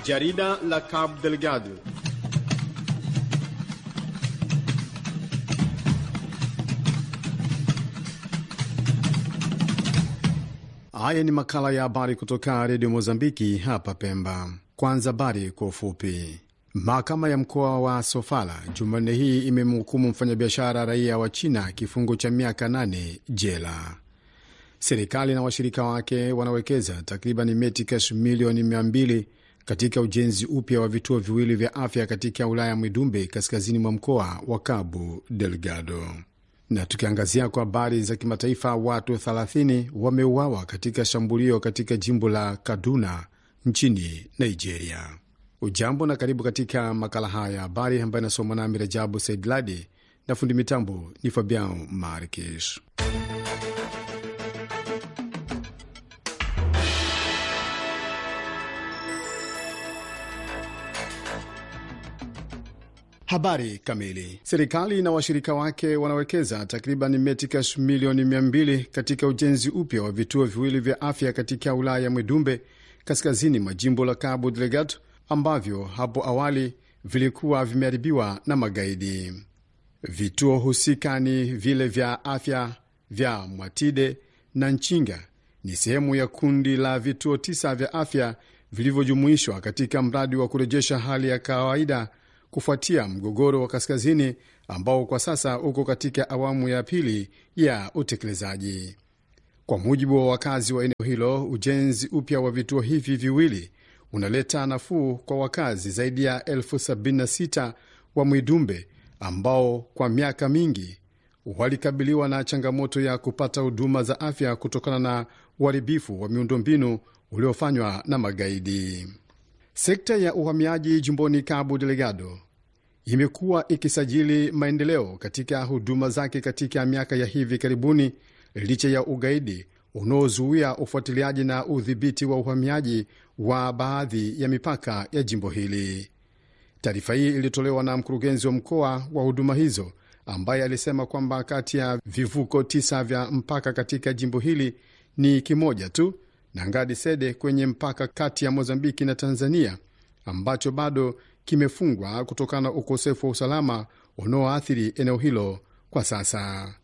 Jarida la Cabo Delgado. Haya ni makala ya habari kutoka redio Mozambiki hapa Pemba. Kwanza habari kwa ufupi. Mahakama ya mkoa wa Sofala Jumanne hii imemhukumu mfanyabiashara raia wa China kifungo cha miaka nane jela. Serikali na washirika wake wanawekeza takriban metikash milioni mia mbili katika ujenzi upya wa vituo viwili vya afya katika wilaya ya Mwidumbe kaskazini mwa mkoa wa Cabo Delgado. Na tukiangazia kwa habari za kimataifa, watu 30 wameuawa katika shambulio katika jimbo la Kaduna nchini Nigeria. Ujambo na karibu katika makala haya ya habari ambayo inasomwa nami Rajabu Saidladi na fundi mitambo ni Fabian Markish. Habari kamili. Serikali na washirika wake wanawekeza takriban metikash milioni mia mbili katika ujenzi upya wa vituo viwili vya afya katika wilaya ya Mwedumbe kaskazini mwa jimbo la Cabo Delgado ambavyo hapo awali vilikuwa vimeharibiwa na magaidi. Vituo husika ni vile vya afya vya Mwatide na Nchinga, ni sehemu ya kundi la vituo tisa vya afya vilivyojumuishwa katika mradi wa kurejesha hali ya kawaida kufuatia mgogoro wa kaskazini ambao kwa sasa uko katika awamu ya pili ya utekelezaji. Kwa mujibu wa wakazi wa eneo hilo, ujenzi upya wa vituo hivi viwili unaleta nafuu kwa wakazi zaidi ya elfu 76 wa Mwidumbe ambao kwa miaka mingi walikabiliwa na changamoto ya kupata huduma za afya kutokana na uharibifu wa miundombinu uliofanywa na magaidi. Sekta ya uhamiaji jimboni Cabo Delgado imekuwa ikisajili maendeleo katika huduma zake katika miaka ya hivi karibuni, licha ya ugaidi unaozuia ufuatiliaji na udhibiti wa uhamiaji wa baadhi ya mipaka ya jimbo hili. Taarifa hii ilitolewa na mkurugenzi wa mkoa wa huduma hizo ambaye alisema kwamba kati ya vivuko tisa vya mpaka katika jimbo hili ni kimoja tu na Ngadi Sede kwenye mpaka kati ya Mozambiki na Tanzania ambacho bado kimefungwa kutokana na ukosefu wa usalama unaoathiri eneo hilo kwa sasa.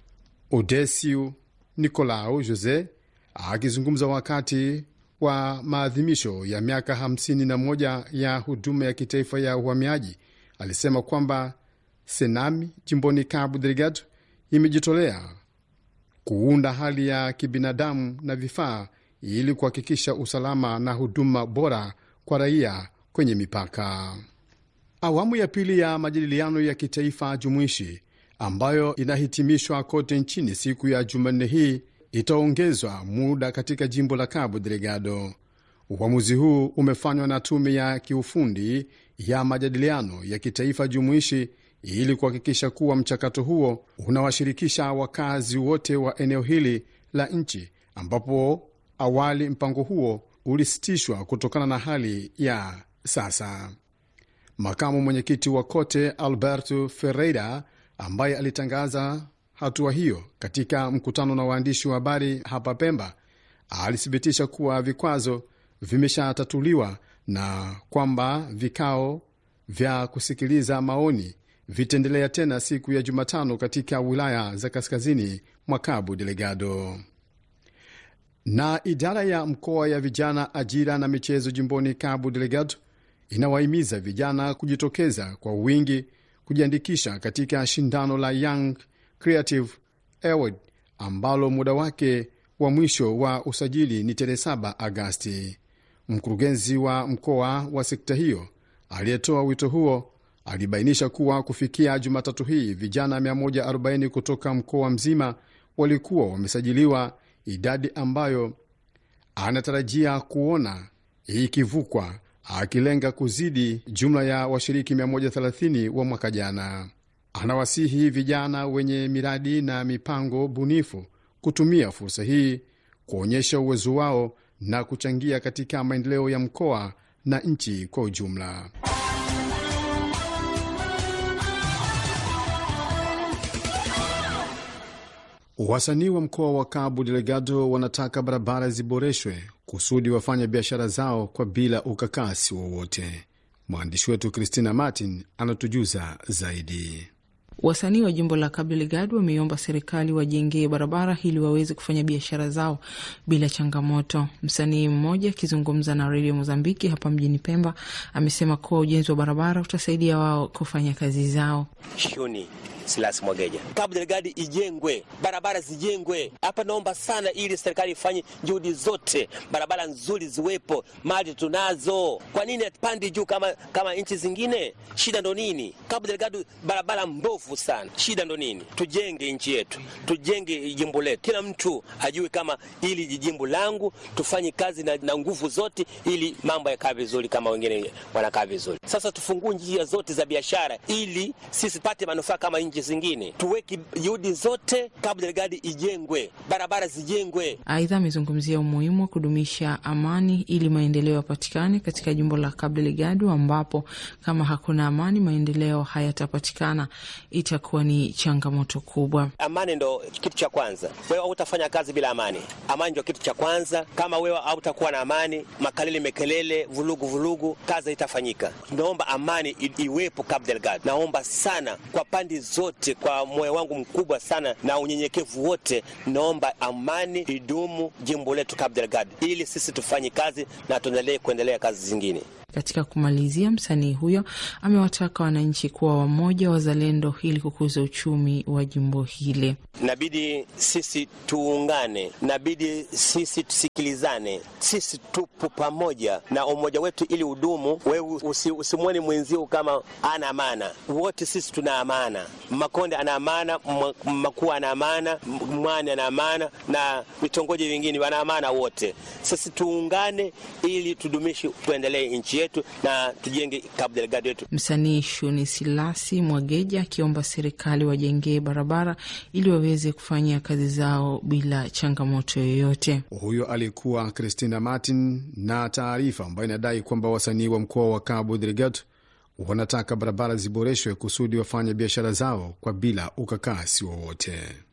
Odesiu Nicolau Jose akizungumza wakati wa maadhimisho ya miaka 51 ya huduma ya kitaifa ya uhamiaji alisema kwamba Senami jimboni Cabo Delgado imejitolea kuunda hali ya kibinadamu na vifaa ili kuhakikisha usalama na huduma bora kwa raia kwenye mipaka. Awamu ya pili ya majadiliano ya kitaifa jumuishi ambayo inahitimishwa kote nchini siku ya Jumanne hii itaongezwa muda katika jimbo la Cabo Delgado. Uamuzi huu umefanywa na tume ya kiufundi ya majadiliano ya kitaifa jumuishi ili kuhakikisha kuwa mchakato huo unawashirikisha wakazi wote wa eneo hili la nchi ambapo awali mpango huo ulisitishwa kutokana na hali ya sasa. Makamu mwenyekiti wa Kote Alberto Ferreira, ambaye alitangaza hatua hiyo katika mkutano na waandishi wa habari hapa Pemba, alithibitisha kuwa vikwazo vimeshatatuliwa na kwamba vikao vya kusikiliza maoni vitaendelea tena siku ya Jumatano katika wilaya za kaskazini mwa Cabo Delgado na idara ya mkoa ya vijana, ajira na michezo jimboni Cabo Delgado inawahimiza vijana kujitokeza kwa wingi kujiandikisha katika shindano la Young Creative Award ambalo muda wake wa mwisho wa usajili ni tarehe 7 Agasti. Mkurugenzi wa mkoa wa sekta hiyo aliyetoa wito huo alibainisha kuwa kufikia Jumatatu hii vijana 140 kutoka mkoa mzima walikuwa wamesajiliwa, idadi ambayo anatarajia kuona ikivukwa, akilenga kuzidi jumla ya washiriki 130 wa mwaka jana. Anawasihi vijana wenye miradi na mipango bunifu kutumia fursa hii kuonyesha uwezo wao na kuchangia katika maendeleo ya mkoa na nchi kwa ujumla. Wasanii wa mkoa wa Cabo Delgado wanataka barabara ziboreshwe kusudi wafanye biashara zao kwa bila ukakasi wowote. Mwandishi wetu Christina Martin anatujuza zaidi. Wasanii wa jimbo la Cabo Delgado wameiomba serikali wajengee barabara ili waweze kufanya biashara zao bila changamoto. Msanii mmoja akizungumza na redio Mozambiki hapa mjini Pemba amesema kuwa ujenzi wa barabara utasaidia wao kufanya kazi zao. Shuni Silas Mwageja, Cabo Delgado ijengwe, barabara zijengwe hapa. Naomba sana ili serikali ifanye juhudi zote, barabara nzuri ziwepo, mali tunazo. Kwa nini atupandi juu kama, kama nchi zingine? Shida ndo nini? Cabo Delgado barabara mbovu sana, shida ndo nini? Tujenge nchi yetu, tujenge jimbo letu, kila mtu ajue kama ili jimbo langu, tufanye kazi na, na nguvu zote ili mambo yakaa vizuri kama wengine wanakaa vizuri. Sasa tufungue njia zote za biashara ili sisi pate manufaa kama nchi zingine tuweke juhudi zote, Cabo Delgado ijengwe, barabara zijengwe. Aidha, amezungumzia umuhimu wa kudumisha amani ili maendeleo yapatikane katika jimbo la Cabo Delgado, ambapo kama hakuna amani maendeleo hayatapatikana, itakuwa ni changamoto kubwa. Amani ndo kitu cha kwanza. Wewe hautafanya kazi bila amani. Amani ndio kitu cha kwanza. Kama wewe hautakuwa na amani, makelele mekelele, vulugu vulugu, kazi itafanyika. Tunaomba amani iwepo Cabo Delgado. Naomba sana kwa pande zote kwa moyo wangu mkubwa sana na unyenyekevu wote, naomba amani idumu jimbo letu Cabo Delgado, ili sisi tufanye kazi na tuendelee kuendelea kazi zingine. Katika kumalizia, msanii huyo amewataka wananchi kuwa wamoja, wazalendo, ili kukuza uchumi wa jimbo hili. Inabidi sisi tuungane, inabidi sisi tusikilizane, sisi tupo pamoja na umoja wetu ili udumu. Wewe usi, usimwoni mwenzio kama ana amana, wote sisi tuna amana. Makonde ana amana, Makuu ana amana, Mwani ana amana na vitongoji vingine wana amana wote. Sisi tuungane ili tudumishe, tuendelee nchi yetu na tujenge Cabo Delgado yetu. Msanii Shuni Silasi Mwageja akiomba serikali wajengee barabara ili waweze kufanya kazi zao bila changamoto yoyote. Huyo alikuwa Christina Martin na taarifa ambayo inadai kwamba wasanii wa mkoa wa Cabo Delgado wanataka barabara ziboreshwe kusudi wafanye biashara zao kwa bila ukakasi wowote.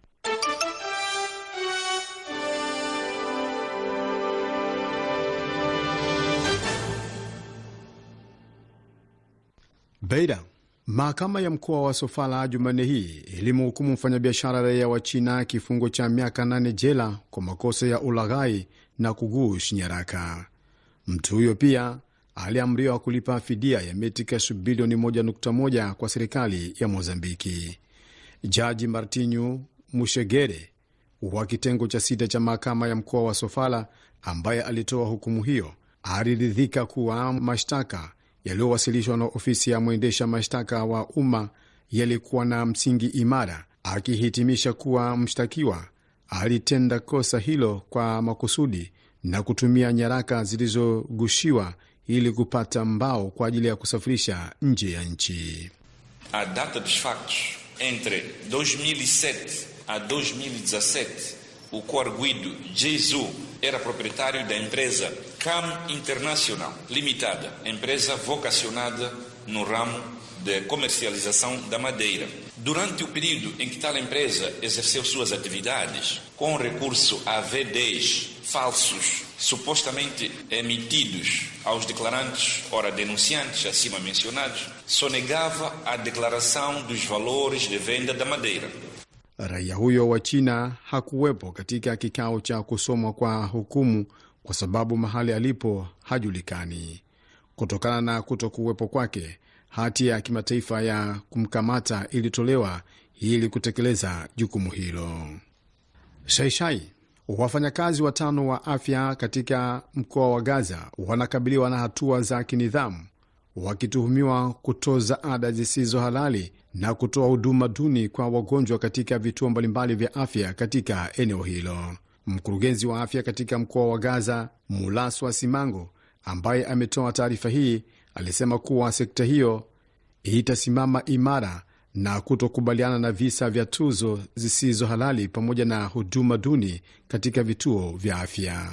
Beida. Mahakama ya mkoa wa Sofala Jumanne hii ilimhukumu mfanyabiashara raia wa China kifungo cha miaka nane jela kwa makosa ya ulaghai na kugushi nyaraka. Mtu huyo pia aliamriwa kulipa fidia ya metikash bilioni 1.1 kwa serikali ya Mozambiki. Jaji Martinho Mushegere wa kitengo cha sita cha mahakama ya mkoa wa Sofala, ambaye alitoa hukumu hiyo, aliridhika kuwa mashtaka yaliyowasilishwa na ofisi ya mwendesha mashtaka wa umma yalikuwa na msingi imara, akihitimisha kuwa mshtakiwa alitenda kosa hilo kwa makusudi na kutumia nyaraka zilizogushiwa ili kupata mbao kwa ajili ya kusafirisha nje ya nchi. A data dos factos entre 2007 a 2017 o coarguido Jesu era proprietário da empresa CAM Internacional Limitada, empresa vocacionada no ramo de comercialização da madeira. Durante o período em que tal empresa exerceu suas atividades, com recurso a V10 falsos, supostamente emitidos aos declarantes, ora denunciantes acima mencionados, sonegava a declaração dos valores de venda da madeira. Raia huyo wa China hakuwepo katika kikao cha kusomwa kwa hukumu kwa sababu mahali alipo hajulikani. Kutokana na kuto kuwepo kwake, hati ya kimataifa ya kumkamata ilitolewa ili kutekeleza jukumu hilo. Shaishai, wafanyakazi watano wa afya katika mkoa wa Gaza wanakabiliwa na hatua za kinidhamu wakituhumiwa kutoza ada zisizo halali na kutoa huduma duni kwa wagonjwa katika vituo mbalimbali vya afya katika eneo hilo. Mkurugenzi wa afya katika mkoa wa Gaza, Mulaswa Simango, ambaye ametoa taarifa hii, alisema kuwa sekta hiyo itasimama imara na kutokubaliana na visa vya tuzo zisizo halali pamoja na huduma duni katika vituo vya afya.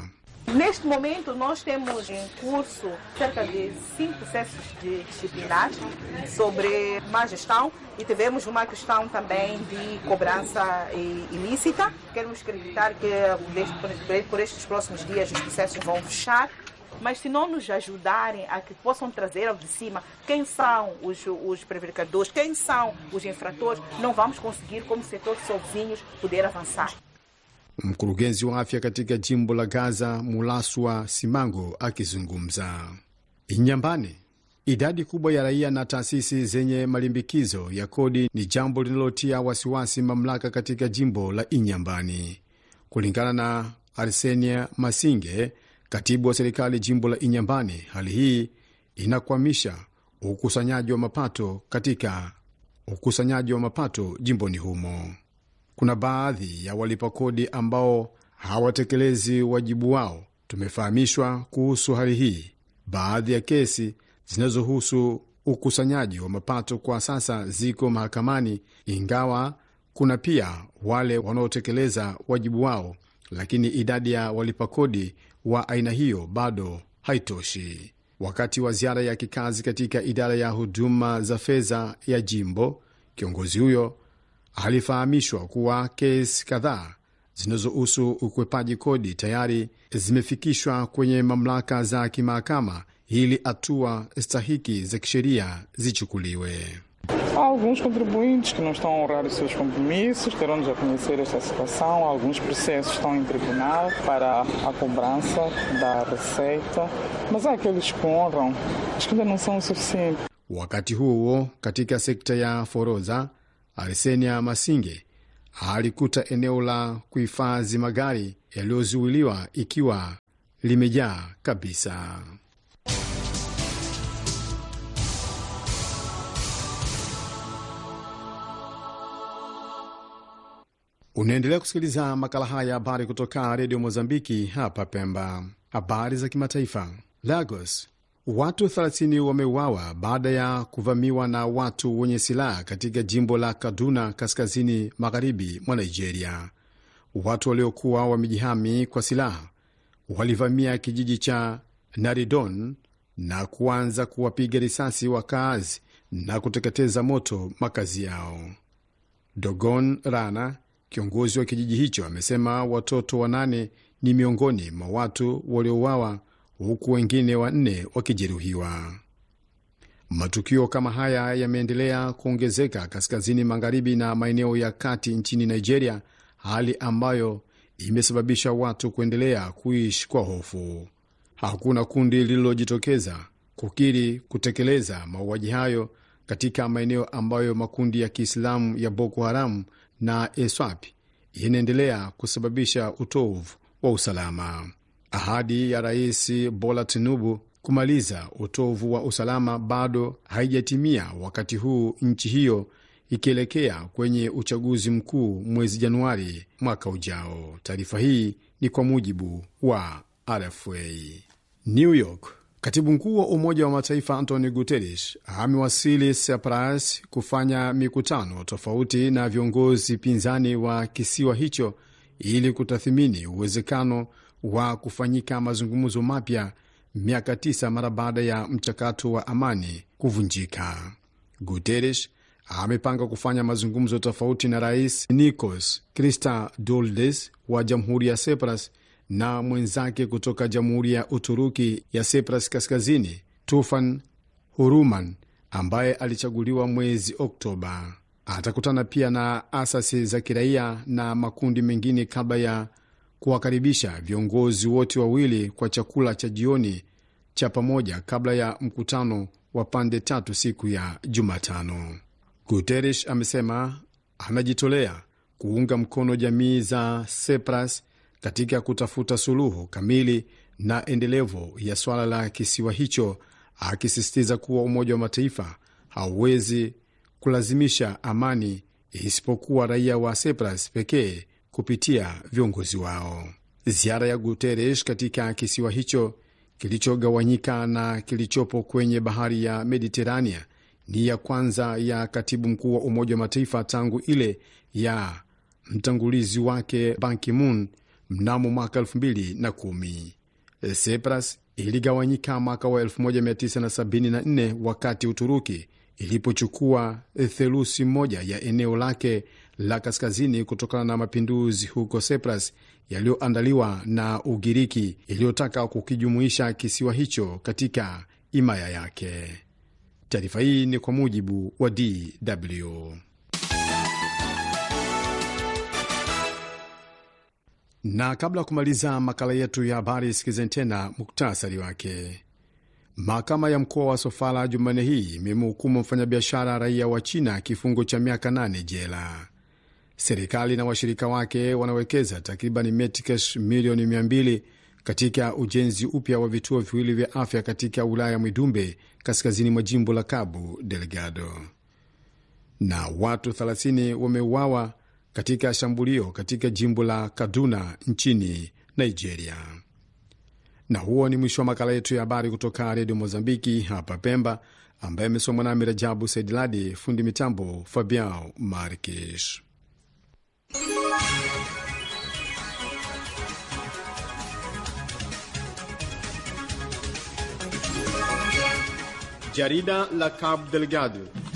Neste momento, nós temos em curso cerca de cinco processos de disciplinares sobre má gestão e tivemos uma questão também de cobrança ilícita. Queremos acreditar que por estes próximos dias os processos vão fechar mas se não nos ajudarem a que possam trazer ao de cima quem são os, os prevaricadores, quem são os infratores, não vamos conseguir, como setor sozinhos, poder avançar. Mkurugenzi wa afya katika jimbo la Gaza, Mulaswa Simango, akizungumza Inyambani. Idadi kubwa ya raia na taasisi zenye malimbikizo ya kodi ni jambo linalotia wasiwasi mamlaka katika jimbo la Inyambani, kulingana na Arsenia Masinge, katibu wa serikali jimbo la Inyambani. Hali hii inakwamisha ukusanyaji wa mapato katika ukusanyaji wa mapato jimboni humo. Kuna baadhi ya walipa kodi ambao hawatekelezi wajibu wao. Tumefahamishwa kuhusu hali hii. Baadhi ya kesi zinazohusu ukusanyaji wa mapato kwa sasa ziko mahakamani, ingawa kuna pia wale wanaotekeleza wajibu wao, lakini idadi ya walipa kodi wa aina hiyo bado haitoshi. Wakati wa ziara ya kikazi katika idara ya huduma za fedha ya jimbo, kiongozi huyo alifahamishwa kuwa kesi kadhaa zinazohusu ukwepaji kodi tayari zimefikishwa kwenye mamlaka za kimahakama ili hatua stahiki za kisheria zichukuliwe. Há alguns contribuintes que não estão a honrar os seus compromissos, terão de conhecer esta situação. Alguns processos estão em tribunal para a cobrança da receita, mas há aqueles que honram, mas que ainda não são o suficiente. Wakati huo huo, katika sekta ya forodha, Arsenia Masinge alikuta eneo la kuhifadhi magari yaliyozuiliwa ikiwa limejaa kabisa. Unaendelea kusikiliza makala haya ya habari kutoka redio Mozambiki hapa Pemba. Habari za kimataifa. Lagos, watu 30 wameuawa baada ya kuvamiwa na watu wenye silaha katika jimbo la Kaduna, kaskazini magharibi mwa Nigeria. Watu waliokuwa wamejihami kwa silaha walivamia kijiji cha Naridon na kuanza kuwapiga risasi wakaazi na kuteketeza moto makazi yao. Dogon Rana Kiongozi wa kijiji hicho amesema watoto wanane ni miongoni mwa watu waliouawa huku wengine wanne wakijeruhiwa. Matukio kama haya yameendelea kuongezeka kaskazini magharibi na maeneo ya kati nchini Nigeria, hali ambayo imesababisha watu kuendelea kuishi kwa hofu. Hakuna kundi lililojitokeza kukiri kutekeleza mauaji hayo katika maeneo ambayo makundi ya Kiislamu ya Boko Haram na ESWAP inaendelea kusababisha utovu wa usalama. Ahadi ya Rais Bola Tinubu kumaliza utovu wa usalama bado haijatimia, wakati huu nchi hiyo ikielekea kwenye uchaguzi mkuu mwezi Januari mwaka ujao. Taarifa hii ni kwa mujibu wa RFA. New York. Katibu mkuu wa Umoja wa Mataifa Antonio Guterres amewasili Cyprus kufanya mikutano tofauti na viongozi pinzani wa kisiwa hicho ili kutathimini uwezekano wa kufanyika mazungumzo mapya miaka tisa mara baada ya mchakato wa amani kuvunjika. Guterres amepanga kufanya mazungumzo tofauti na Rais Nikos Christodoulos wa Jamhuri ya Cyprus na mwenzake kutoka Jamhuri ya Uturuki ya Cyprus Kaskazini, Tufan Huruman, ambaye alichaguliwa mwezi Oktoba. Atakutana pia na asasi za kiraia na makundi mengine kabla ya kuwakaribisha viongozi wote wawili kwa chakula cha jioni cha pamoja kabla ya mkutano wa pande tatu siku ya Jumatano. Guterres amesema anajitolea kuunga mkono jamii za Cyprus katika kutafuta suluhu kamili na endelevu ya swala la kisiwa hicho, akisisitiza kuwa Umoja wa Mataifa hauwezi kulazimisha amani isipokuwa raia wa Cyprus pekee kupitia viongozi wao. Ziara ya Guterres katika kisiwa hicho kilichogawanyika na kilichopo kwenye bahari ya Mediterania ni ya kwanza ya katibu mkuu wa Umoja wa Mataifa tangu ile ya mtangulizi wake Ban Ki-moon mnamo mwaka elfu mbili na kumi. Cyprus iligawanyika mwaka wa 1974 wakati Uturuki ilipochukua theluthi moja ya eneo lake la kaskazini kutokana na mapinduzi huko Cyprus yaliyoandaliwa na Ugiriki iliyotaka kukijumuisha kisiwa hicho katika himaya yake. Taarifa hii ni kwa mujibu wa DW. Na kabla ya kumaliza makala yetu ya habari, sikizeni tena muktasari wake. Mahakama ya mkoa wa Sofala Jumanne hii imemhukumu mfanyabiashara raia wa China kifungo cha miaka nane jela. Serikali na washirika wake wanawekeza takriban metikash milioni 200 katika ujenzi upya wa vituo viwili vya afya katika wilaya Mwidumbe, kaskazini mwa jimbo la Cabo Delgado. Na watu 30 wameuawa katika shambulio katika jimbo la Kaduna nchini Nigeria. Na huo ni mwisho wa makala yetu ya habari kutoka redio Mozambiki hapa Pemba, ambaye amesomwa nami Rajabu Saidiladi, fundi mitambo Fabiao Markish. Jarida la Cabo Delgado